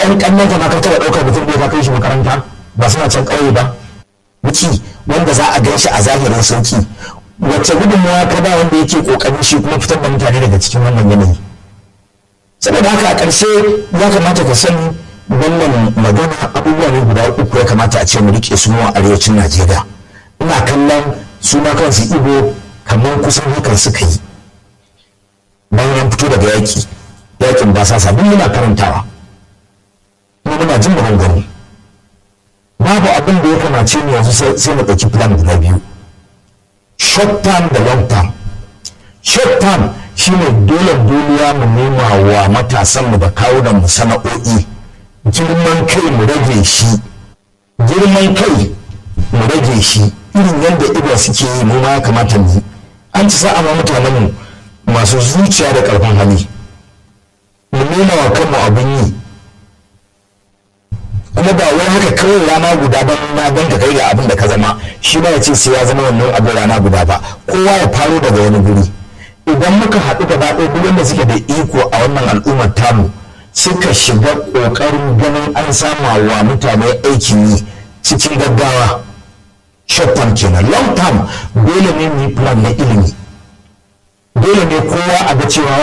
ƴaƴan ƙannan ka ma ka taɓa ɗaukar mutum bai ka kai shi makaranta ba suna can ƙauye ba wuci wanda za a gan shi a zahirin sauki wacce gudunmawa ka ba wanda yake ƙoƙarin shi kuma fitar da mutane daga cikin wannan yanayi saboda haka a ƙarshe ya kamata ka sani wannan magana abubuwa ne guda uku ya kamata a ce mu rike su a arewacin najeriya ina kallon su ma kansu ibo kamar kusan hakan suka yi bayan an fito daga yaƙi yaƙin ba sa sabon muna karantawa kuma muna jin maganganu babu abin da ya kamace mu yanzu sai mu ɗauki plan guda biyu short term da long term short term shine dole duniya mu nema wa matasan mu da kawo da mu sana'o'i girman kai mu rage shi girman kai mu rage shi irin yadda iba suke yi mu ma ya kamata mu an ci sa'a ma mutanen mu masu zuciya da karfin hali mu nuna wa kanmu abin yi kuma ba wai haka kawai rana guda ban na ban ka kai ga abin da ka zama shi ba ya ce sai ya zama wannan abin rana guda ba kowa ya faro daga wani guri idan muka haɗu gaba ɗaya duk wanda suke da iko a wannan al'ummar tamu suka shiga ƙoƙarin ganin an sama wa mutane aikin yi cikin gaggawa short term kenan long term dole ne mu yi plan na ilimi dole ne kowa a ga cewa